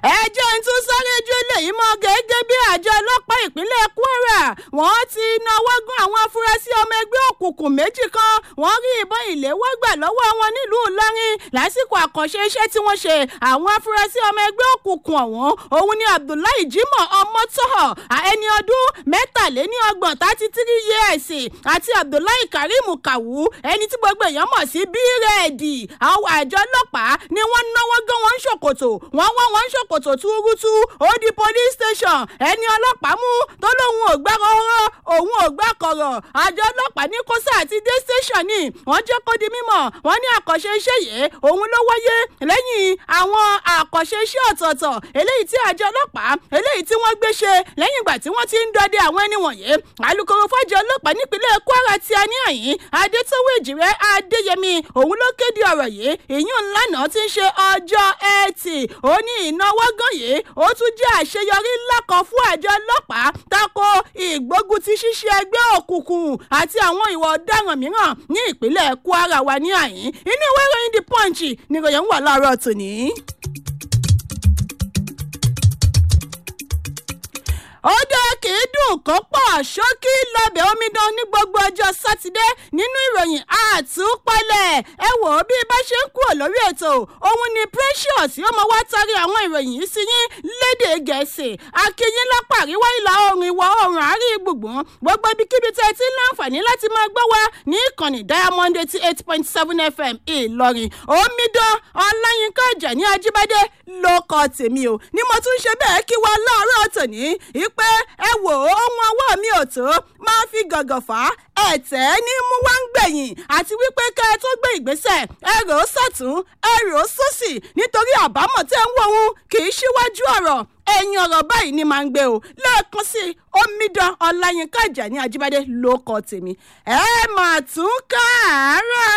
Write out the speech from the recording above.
ẹjọ́ ń tún sáré ju eléyìí mọ́ gẹ́gẹ́ bí àjọ ọlọ́pàá ìpínlẹ̀ kwara wọ́n ti náwó gún àwọn afurasí ọmọ ẹgbẹ́ òkùnkùn méjì kan wọ́n rí ìbọn ìléwọ́ gbà lọ́wọ́ wọn nílùú ìlọrin lásìkò àkànṣe iṣẹ́ tí wọ́n ṣe àwọn afurasí ọmọ ẹgbẹ́ òkùnkùn ọ̀hún òun ni abdullahi jimoh ọmọtọ́họ̀ ẹni ọdún mẹ́tàléníọgbọ̀n thirty three years àti abdullahi karim kawu ẹni tí gbogbo èèyàn mọ̀ sí bírèèdì àwọn àjọ ọlọ́pàá ni wọ́n náwó gán wọn ṣòkòtò wọ́n wọ́n wọn ṣòkòtò túrútú ó di police station ẹni ọlọ́pàá mú tó lóun ò gbá ọ̀rọ̀ òun ò gbá kọ̀rọ̀ àjọ ọlọ́pàá ní kóṣà àti dé station ni wọ́n jẹ́ kó di mímọ̀ wọ́n ní àkànṣe iṣẹ́ yìí òun ló wáyé lẹ́yìn àwọn àkànṣe iṣẹ́ ọ̀tọ̀ọ̀tọ̀ eléyìí tí àjọ ọlọ́pàá eléyìí tí wọ́n gbé ṣe lẹ́yìn ìgbà tí wọ́n ti ń dọdẹ àwọn ẹni wọ̀nyí alūkkóró fọ́jọ́ ọlọ́pàá nípínlẹ̀ kwara ti a ní àyín adétọ́wé ìjìrẹ́ adéyẹmí òun ló kéde ọ̀rọ̀ yìí ìyún ńlànà ti ń ṣe ọjọ́ ẹtì ó ní ìnáwó gan yìí ó tún jẹ́ àṣeyọrí ńlá kan fún àjọ ọlọ́pàá tako ìgbógun ti ṣíṣe ẹgbẹ́ òkùnkùn àti àwọn ìwà ọ̀daràn mìíràn ní ìpínlẹ̀ kwara wa ní àyín inú ìwé ìròyìn the punch ni ìròyìn ń wà láàárọ̀ tòní. ó dé kì í dùn kó pọ̀ ṣókí lọ́bẹ̀ omidan ní gbogbo ọjọ́ sátidé nínú ìròyìn àtúpalẹ̀ ẹ wò ó bí bá ṣe ń kúrò lórí ètò òun ni precious yóò mọ wá tari àwọn ìròyìn yìí sí yín lédè gẹ̀ẹ́sì akínyín lápá àríwá ìlà oòrùn ìwọ̀ oòrùn àárín gbùngbùn gbogbo ibikíbi tẹ́ ẹ ti ń láǹfààní láti máa gbọ́ wá ní ìkànnì diamond eighty eight point seven fm ìlọrin omidan ọláyínká ìjàní ajíbádé ló kọ tèmi o ni mo tún ṣe bẹ́ẹ̀ kí wá láàárọ̀ tòní pé ẹ wò ó ohun ọwọ́ mi ò tó máa fi gàngàn fà á ẹ̀tẹ́ ní mú wá ń gbẹ̀yìn àti wípé ká ẹ tó gbé ìgbésẹ̀ ẹ rò ó sọ̀tún ẹ rò ó sósì nítorí àbámọ̀ tẹ́ ń wò ó kì í ṣíwájú ọ̀rọ̀ ẹ̀yìn ọ̀rọ̀ báyìí ni màá ń gbé o lẹ́ẹ̀kan sí omidan ọláyínká ìjà ní ajíbádé ló kọ tèmi ẹ mà tún káàárọ̀.